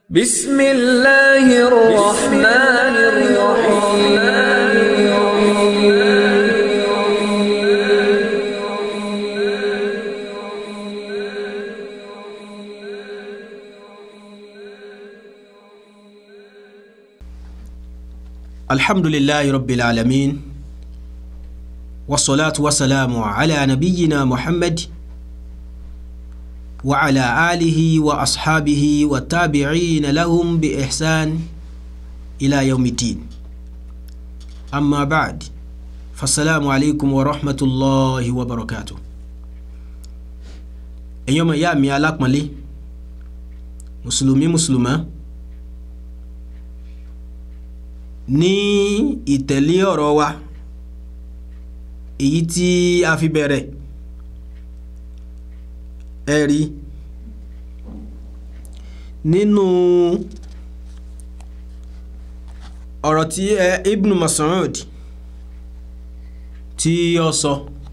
بسم الله الرحمن الرحيم الحمد لله رب العالمين والصلاة والسلام على نبينا محمد وعلى آله وأصحابه والتابعين لهم بإحسان إلى يوم الدين أما بعد فالسلام عليكم ورحمة الله وبركاته أيوم يامي علىك ملي مسلمي مسلمة ní ìtẹ̀lé ọ̀rọ̀ wa èyí tí a fi bẹ̀rẹ̀ ẹ rí nínú ọ̀rọ̀ tí ẹ Ibn Mas'ud tí ó sọ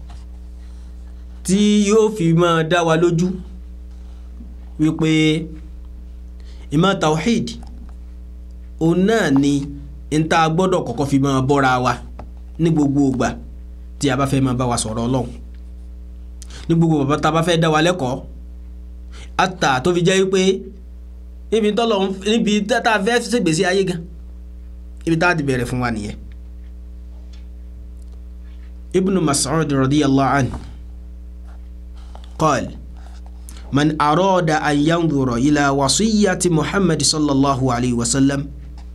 tí yóò fi máa dá wa lójú wípé ìmọ̀ tawhid òun náà ni n ta gbọ́dọ̀ kọ́kọ́ fi máa bọ́ra wa ní gbogbo ìgbà tí a bá fẹ́ máa bá wa sọ̀rọ̀ ọlọ́run ní gbogbo bàbá tá a bá fẹ́ dá wa lẹ́kọ̀ọ́ àtà tó fi jẹ́ wípé níbi tọ́lọ̀ níbi tá a fẹ́ ṣègbésí ayé gan ibi tá a ti bẹ̀rẹ̀ fún wa nìyẹn. Ibn Mas'ud radiyallahu anhu qala man arada an yanzura ila wasiyyati Muhammad sallallahu alayhi wa sallam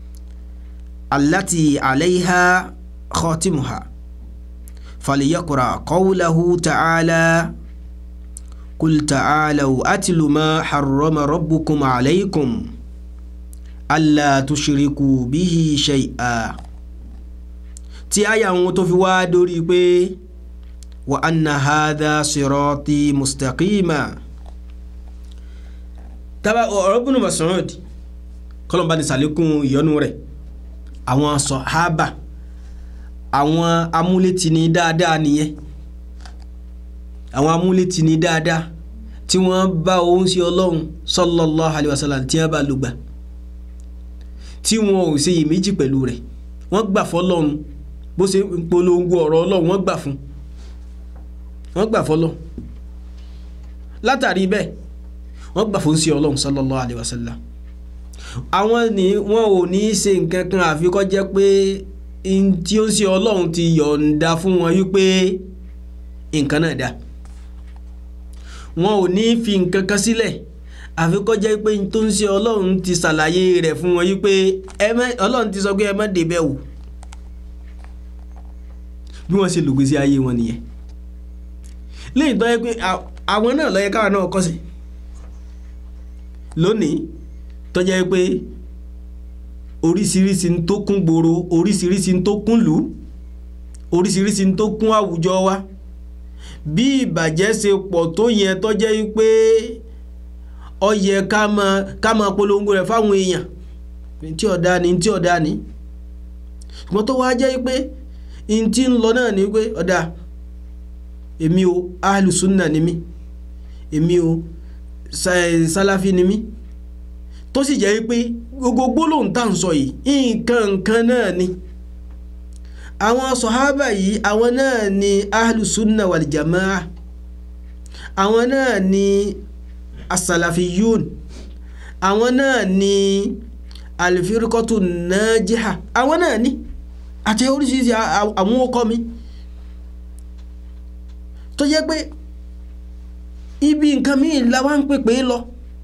التي عليها خاتمها فليقرأ قوله تعالى قل تعالوا أتل ما حرم ربكم عليكم ألا تشركوا به شيئا tí àyà wọn tó fi wá dórí pé wa anna hadha sirati mustaqima tábà ọ̀rọ̀ Ibn Mas'ud kọ́lọ́mbà ní sàlékún ìyọ́nú rẹ̀ àwọn sọ̀hábà àwọn amúlétini dáadáa nìyẹn àwọn amúlétini dáadáa tí wọ́n bá òun sí ọlọ́run sallallahu alaihi wasallam tí wọ́n bá lùgbà tí wọ́n ò ṣe iyèméjì pẹ̀lú rẹ̀ wọ́n gbà fọlọ́run bó ṣe ń polongo ọ̀rọ̀ ọlọ́run wọ́n gbà fún wọ́n gbà fọlọ́run látàrí bẹ́ẹ̀ wọ́n gbà fún sí ọlọ́run sallallahu alaihi wasallam àwọn ni wọn ò ní í ṣe nǹkan kan àfi kó jẹ́ pé tí ó ń ṣe ọlọ́run ti yọ̀ǹda fún wọn wípé nǹkan náà dá wọn ò ní í fi nǹkan kan sílẹ̀ àfi kó jẹ́ pé tó ń ṣe ọlọ́run ti ṣàlàyé rẹ̀ fún wọn wípé ọlọ́run ti sọ pé ẹ má débẹ̀ wò bí wọ́n ṣe lògbèsí ayé wọn nìyẹn lẹ́yìn tó yẹ pé àwọn náà ló yẹ káwọn náà kọ́ sí lónìí tó jẹ́ pé oríṣiríṣi tó kún gbòòrò oríṣiríṣi tó kún lù oríṣiríṣi tó kún àwùjọ wa bí ìbàjẹ́ ṣe pọ̀ tó yẹn tó jẹ́ pé ó yẹ ká máa ká máa polongo rẹ̀ fáwọn èèyàn tí ọ̀dà ni tí ọ̀dà ni ṣùgbọ́n tó wá jẹ́ pé n tí ń lọ náà ni pé ọ̀dà èmi o ahlùsùnà ni mí èmi o sálàfí ni mí tó sì jẹ́ pé gbogbo gbólóhùn tá à ń sọ yìí nǹkan nǹkan náà ni àwọn sọ̀hábà yìí àwọn náà ni ahlùsùnà wàlìjàmáà àwọn náà ni asalafiyun àwọn náà ni alifirikọ́tù nàjíhà àwọn náà ni àti oríṣiríṣi àwọn ọkọ mi tó jẹ́ pé ibi nǹkan míì la wá ń pèpè lọ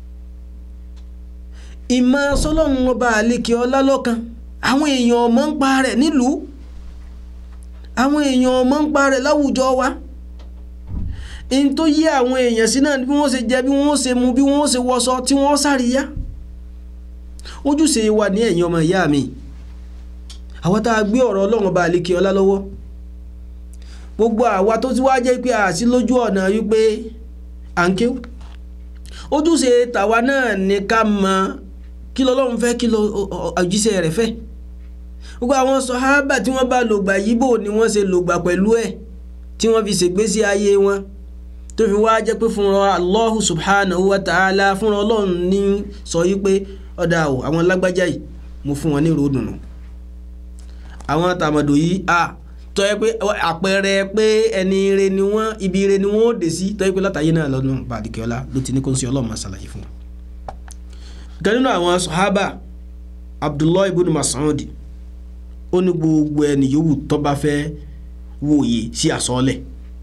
ìmọ̀ sọlọ́run ọba àlekè ọlá lọ́kan àwọn èèyàn ọmọ ń pa rẹ̀ nílùú àwọn èèyàn ọmọ ń pa rẹ̀ láwùjọ wa in tó yé àwọn èèyàn sí náà bí wọ́n ṣe jẹ bí wọ́n ṣe mu bí wọ́n ṣe wọṣọ tí wọ́n sáré ojúṣe wa ní ẹ̀yin ọmọ ìyá mi àwọn tá a gbé ọ̀rọ̀ ọlọ́run ọba àlekè ọlá lọ́wọ́ gbogbo àwa tó ti wá jẹ́ pé àṣì lójú ọ̀nà wípé à ń kéwù ojúṣe tàwa náà ní ká mọ kí lọ́lọ́run fẹ́ kí lọ òjíṣẹ́ rẹ̀ fẹ́ gbogbo àwọn sọ̀hábà tí wọ́n bá lògbà yíbò ni wọ́n ṣe lògbà pẹ̀lú ẹ̀ tí wọ́n fi ṣègbésí ayé wọn tó fi wá jẹ́ pé fúnra Allahu subhanahu wa ta'ala fúnra ọlọ́run ní sọ yí pé ọ̀dà o àwọn lágbájá yìí mo fún wọn ní ìró dùnú àwọn tàmọ̀dò yìí a tọ́ ẹ pé àpẹẹrẹ pé ẹni ire ni wọ́n ibi ire ni wọ́n ó dé sí tọ́ ẹ pé látàyé náà lọ́nà bàdìkẹ́ọ́lá ló ti ní kó ń ṣe ọlọ́run máa ṣàlàyé fún wọn. ìkan nínú àwọn sahaba abdullahi ibn Mas'ud ó ní gbogbo ẹni yòówù tó bá fẹ́ wòye sí àsọọ́lẹ̀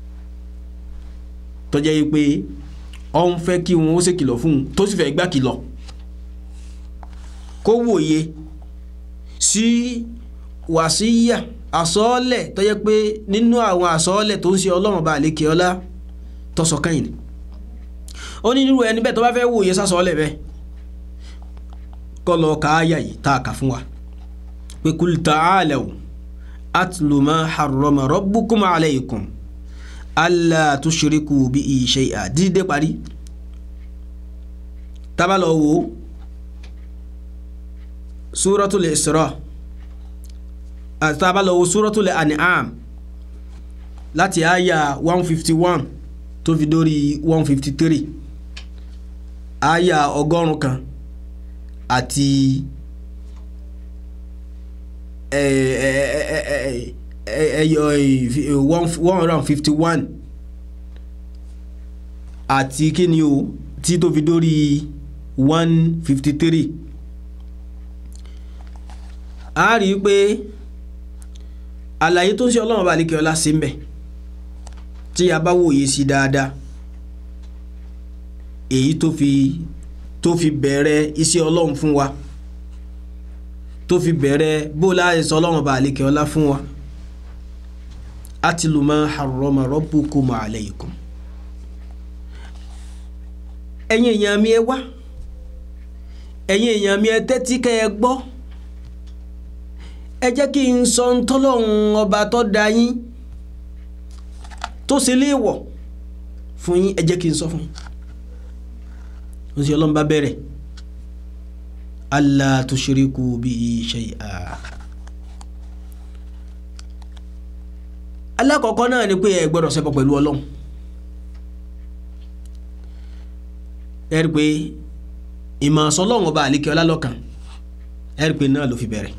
tó jẹ́ yìí pé ọ ń fẹ́ kí wọn ó ṣe kìlọ̀ fún un tó sì fẹ́ gbà kìlọ̀ kó wòye sí wàsíyà àsọọ́lẹ̀ tó jẹ́ pé nínú àwọn àsọọ́lẹ̀ tó ń ṣe ọlọ́run bá àlékè ọlá tó sọ kẹ́yìn ni ó ní nírú ẹni bẹ́ẹ̀ tó bá fẹ́ wòye sásọọ́lẹ̀ bẹ́ẹ̀ kọ́ lọ ka áyà yìí tá a kà fún wa pé kul ta'alaw atlu ma harrama rabbukum alaykum alla tushriku bihi shay'a dídé parí tábà lọ wò suratul Isra tábà lọ wò suratul An'am láti àyà one fifty one tó fi dórí one fifty three àyà ọgọ́rùn kan àti ẹyọ one hundred and fifty one àti kíni o tí tó fi dórí one fifty three a rí i pé àlàyé tó ń ṣe ọlọ́run bá lékè ọlá sí ń bẹ̀ tí a bá wòye sí dáadáa èyí tó fi tó fi bẹ̀rẹ̀ iṣẹ́ ọlọ́run fún wa tó fi bẹ̀rẹ̀ bó láàyè sọ ọlọ́run bá àlekè ọlá fún wa atlu ma harrama rabbukum alaykum ẹ̀yin èèyàn mi ẹ wá ẹ̀yin èèyàn mi ẹ tẹ́tí kẹ́ ẹ gbọ́ ẹ jẹ́ kí n sọ ń tọ́lọ́run ọba tó dá yín tó ṣe léèwọ̀ fún yín ẹ jẹ́ kí n sọ fún yín ó sì ọlọ́run bá bẹ̀rẹ̀ alla tushriku bihi shay'a alákọ̀ọ́kọ́ náà ni pé ẹ gbọ́dọ̀ ṣẹbọ pẹ̀lú ọlọ́run ẹ rí pé ìmọ̀ ọ̀sọ́lọ́run ọba àlékè ọlá lọ́kàn ẹ rí pé náà ló fi bẹ̀rẹ̀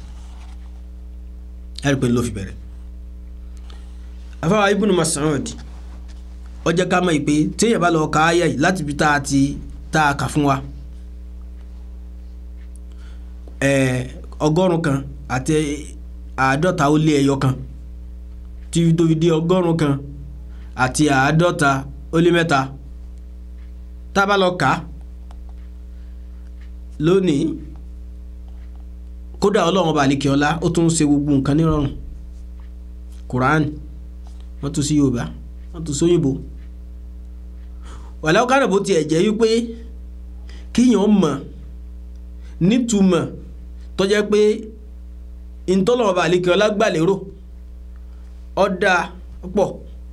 ẹ rí pé ló fi bẹ̀rẹ̀ afáwa Ibn Mas'ud ó jẹ́ ká mọ̀ pé téèyàn bá lọ ka áyà yìí láti fi tá a ti tá a kà fún wa ọgọ́rùn kan àti àádọ́ta ó lé ẹyọ kan tí tó fi di ọgọ́rùn kan àti àádọ́ta ó lé mẹ́ta tá a bá lọ kà á lónìí kódà ọlọ́run bá àlékè ọlá ó tún ń ṣe gbogbo nǹkan nírọ̀rùn Quran wọ́n tún sí Yorùbá wọ́n tún sóyìnbó wàlẹ́ ọ̀kadà bó tiẹ̀ jẹ́ wípé kíyàn mọ̀ nítumọ̀ tó jẹ́ pé ntọ́lọ́mọba àlekè ọlágbàlérò ọ̀dà pọ̀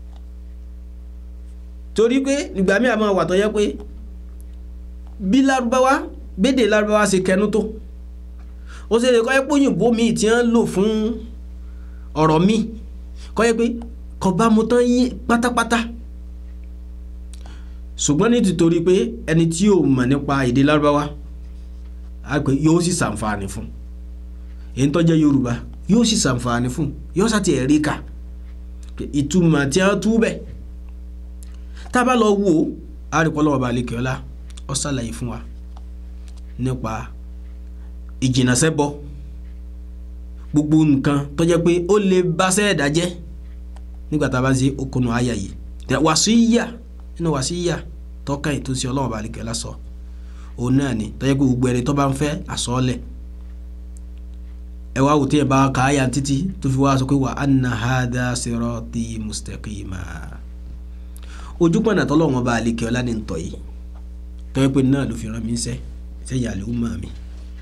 torí pé ìgbà míì àmọ́ wà tó jẹ́ pé bí lárúbáwá bédè lárúbáwá ṣe kẹnu tó ó ṣe lè kọ́ ẹ́ pòyìnbó míì tí wọ́n lò fún ọ̀rọ̀ míì kọ́ ẹ́ pé kò bá mu tán yín pátápátá ṣùgbọ́n ní tìtorí pé ẹni tí ò mọ̀ nípa èdè lárúbáwá àgbẹ̀ yóò sì ṣàǹfààní fún èyí tó jẹ́ yorùbá yóò sì ṣàǹfààní fún yóò ṣàti ẹ̀rí kà ìtumọ̀ tí a tú bẹ̀ tá a bá lọ wò ó àríkọ́lọ́wọ́ balẹ̀ kíọ́lá ó ṣàlàyé fún wa nípa ìjìnàṣẹ́bọ gbogbo nǹkan tó jẹ́ pé ó lè bá sẹ́ẹ̀dá jẹ́ nígbà tá a bá ń ṣe okùnù àyà yìí wàsíyà nínú wàsíyà tọ́ka ètò sí ọlọ́wọ́ balẹ̀ kíọ́lá sọ òun náà ni tó jẹ́ pé gbogbo ẹni tó bá ń fẹ́ àsọ́ọ́lẹ̀ ẹ wá wò tí ẹ bá ka àyà títí tó fi wá sọ pé wa anna hadha sirati mustaqima ojúpọ̀nà tọ́lọ́wọ́n bá àlekè ọlá ní ntọ́ yìí tó yẹ pé náà ló fi rán mi sẹ́ sẹ́yìn àlè ọmọ mi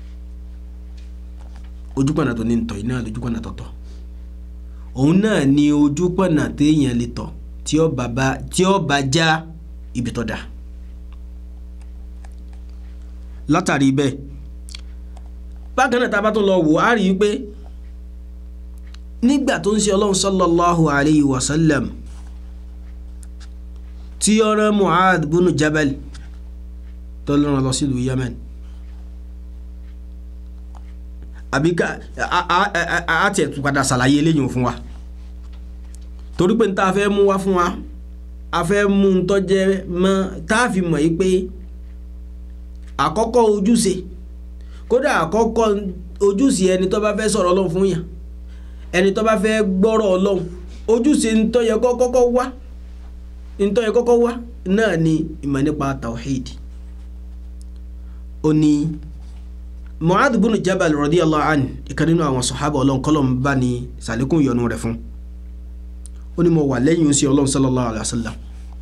ojúpọ̀nà tó ní ntọ́ yìí náà lójúpọ̀nà tọ̀tọ̀ òun náà ni ojúpọ̀nà téèyàn lè tọ̀ tí ó bá já ibi tó dáa látàrí bẹ́ẹ̀ bákan náà tá a bá tún lọ wò á rí i pé nígbà tó ń ṣe ọlọ́run sallallahu alayhi wa sallam tí ó rán Mu'adh bunu Jabal tó lọ́rọ̀ lọ sílùú Yemen àbí ká a tiẹ̀ tún padà ṣàlàyé eléyìí fún wa torí pé n ta fẹ́ mú wá fún wa a fẹ́ mú un tọ́jẹ́ mọ́ tá a fi mọ̀ yí pé àkọ́kọ́ ojúṣe kódà àkọ́kọ́ ojúṣe ẹni tó bá fẹ́ sọ̀rọ̀ ọlọ́run fún yàn ẹni tó bá fẹ́ gbọ́rọ̀ ọlọ́run ojúṣe ntọ́ yẹ kọ́kọ́ wá ntọ́ yẹ kọ́kọ́ wá náà ni ìmọ̀ nípa tawhid ó ní mu'adh bin jabal radiyallahu an ìkan nínú àwọn sọ̀hábà ọlọ́run kọ́lọ̀ ń bá ní sàlékún ìyọnu rẹ̀ fún ó ní mo wà lẹ́yìn sí ọlọ́run sallallahu alayhi wa sallam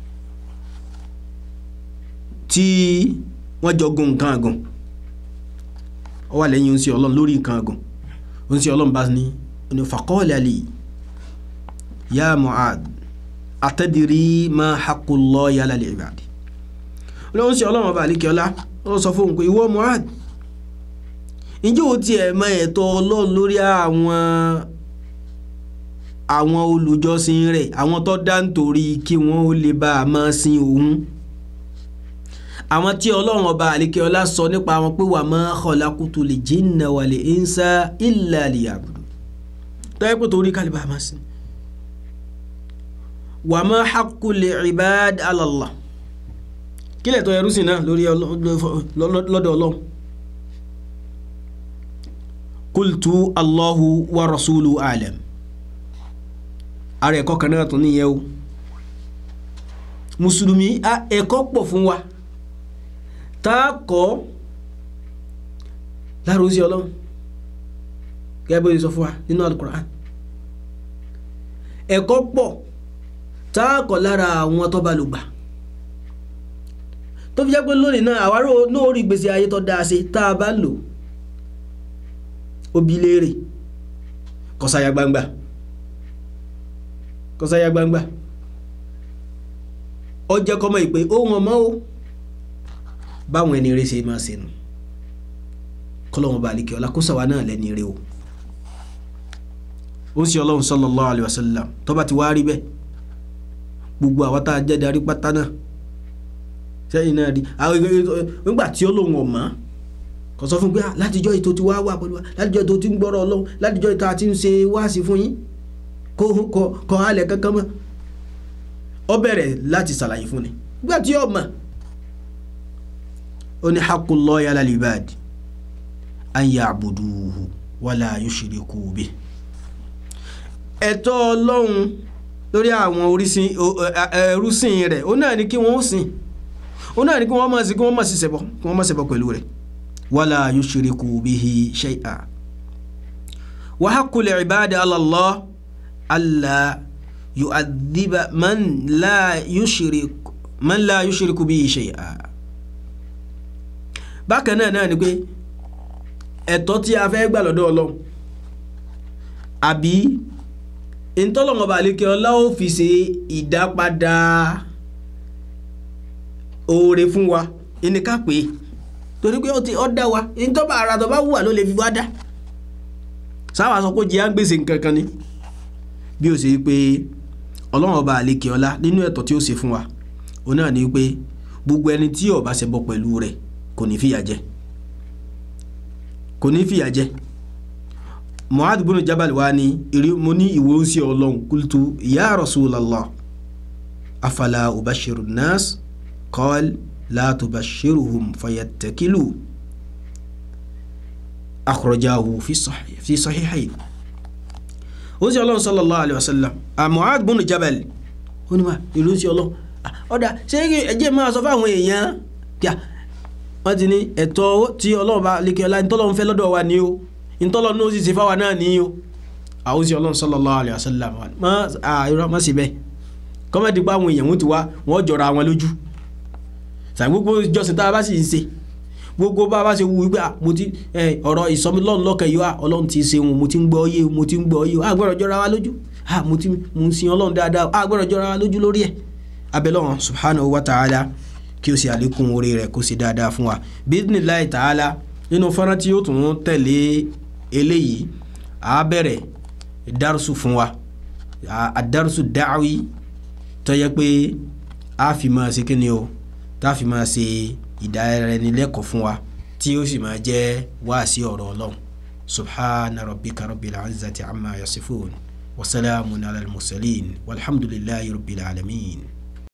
tí wọ́n jọ gun nǹkan àgùn ó wà lẹ́yìn sí ọlọ́run lórí nǹkan àgùn ó ń sí ọlọ́run bá ní ó ní faqala li ya mu'adh atadiri ma haqqullahi ala al-ibadi olóhùn sí ọlọ́run ọba àlíkẹ́ọ́lá ó sọ fún òun pé ìwọ mu'adh ǹjẹ́ o tiẹ̀ mọ ẹ̀tọ́ ọlọ́run lórí àwọn àwọn olùjọ́sìn rẹ̀ àwọn tó dá nítorí kí wọ́n ó lè bá a máa sin òun àwọn tí ọlọ́run ọba àlíkẹ́ọ́lá sọ nípa wọn pé wa ma khalaqtul jinna wal insa illa liya'budun tọ́yẹ́ pé torí kálíbà máa sin wa ma haqqul ibad ala Allah kílẹ̀ tó ẹrú sí náà lórí lọ́dọ̀ ọlọ́run kultu allahu wa rasulu alam ara ẹ̀kọ́ kan náà tún níyẹn o mùsùlùmí ẹ̀kọ́ pọ̀ fún wa tá a kọ́ láàrú sí ọlọ́run gẹ́gẹ́ bó ṣe sọ fún wa nínú alukur'an ẹ̀kọ́ pọ̀ tá a kọ́ lára àwọn tó bá lò gbà tó fi jẹ́ pé lónìí náà àwárò náà rí gbèsè ayé tó dáa ṣe tá a bá lò ó bi léèrè kọsáyà gbangba kọsáyà gbangba ó jẹ́ kọ́mọ ìpè ohun ọmọ o báwọn ẹni rẹ ṣe máa ṣe nù kọlọ́wọ́n bá àlìkẹ́ ọlá kó sàwa náà lẹ́ni rẹ o ó sì ọlọ́run sallallahu alaihi wasallam tó bá ti wá rí bẹ́ẹ̀ gbogbo àwọn tá a jẹ́ darí pátá náà sẹ́yìn náà rí nígbà tí ó lóun ọ̀mọ́ kò sọ fún pé látijọ́ ètò ti wá wà pẹ̀lú wa látijọ́ ètò ti ń gbọ́rọ̀ ọlọ́run látijọ́ ètò àti ń ṣe wáàsí fún yín kó kọ halẹ̀ kankan mọ́ ọ bẹ̀rẹ̀ láti ṣàlàyé fún ni nígbà tí ó mọ̀ ó ní haqqullahi ala al-ibad an ya'buduhu wala yushriku bihi ẹ̀tọ́ ọlọ́run lórí àwọn orísìn ẹrúsìn rẹ̀ ó náà ní kí wọ́n sìn ó náà ní kí wọ́n máa sí kí wọ́n máa sí ṣẹbọ kí wọ́n máa ṣẹbọ pẹ̀lú rẹ̀ wala yushriku bihi shay'a wa haqqul ibadi ala Allah alla yu'adhiba man la yushrik man la yushriku bihi shay'a bákan náà náà ni pé ẹ̀tọ́ tí a fẹ́ gbà lọ́dọ̀ ọlọ́run àbí ntọ́lọ́mọba àlékè ọlá ó fi ṣe ìdápadà oore fún wa ẹni ká pé torí pé ó ti ọ́ dá wa ntọ́ba ara tó bá wùwà ló lè fi wá dá sáwà sọ pé jẹ́ àgbèsè nǹkan kan ni bí ó ṣe pé ọlọ́run ọba àlékè ọlá nínú ẹ̀tọ́ tí ó ṣe fún wa òun náà ni pé gbogbo ẹni tí ó bá ṣe bọ pẹ̀lú rẹ̀ kò ní fìyà jẹ kò ní fìyà jẹ mu'adh bin jabal wa ni iri mo ní ìwé ń sí ọlọ́run kultu ya rasulallah afala ubashiru nas qal la tubashiruhum fayattakilu akhrajahu fi sahih fi sahihayn ó sì ọlọ́run sallallahu alayhi wa sallam mu'adh bin jabal ó ní ma ìlú ń sí ọlọ́run ọ̀dà ṣé ẹjẹ́ máa sọ fáwọn èèyàn kíá wọ́n ti ní ẹ̀tọ́ tí ọlọ́run bá lékè ọlá ní tọ́lọ́run fẹ́ lọ́dọ̀ wa ni o ntọ́lọ́ ní ó sì ṣe fáwa náà ní o àwọn sí ọlọ́run sallallahu alaihi wasallam má àìrọ́ má sì bẹ́ẹ̀ kọ́mẹ́dì pa àwọn èèyàn wọn ti wá wọ́n jọra wọn lójú sàì gbogbo ìjọsìn tá a bá sì ń ṣe gbogbo bá a bá ṣe wù wípé mo ti ọ̀rọ̀ ìsọmílọ́run lọ́kàn yìí wá ọlọ́run ti ṣe wọn mo ti ń gbọ́ yé mo ti ń gbọ́ yé a gbọ́dọ̀ jọra wa lójú mo ti mo ń sin ọlọ́run dáadáa a gbọ́dọ̀ jọra wa lójú lórí ẹ̀ abẹ́lọ́run subhanahu wa ta'ala kí o sì àlékún orí rẹ̀ kó sì dáadáa fún wa bídínláì ta'ala nínú fọ́nrán tí yóò tún tẹ̀lé eléyìí a bẹ̀rẹ̀ dárúsù fún wa àdárúsù dáwí tó yẹ pé a fi máa ṣe kíni o tá a fi máa ṣe ìdánilẹ́kọ̀ọ́ fún wa tí ó sì máa jẹ́ wáàsí ọ̀rọ̀ ọlọ́run subhana rabbika rabbil izzati amma yasifun wa salamun ala al-mursalin walhamdulillahi rabbil alamin.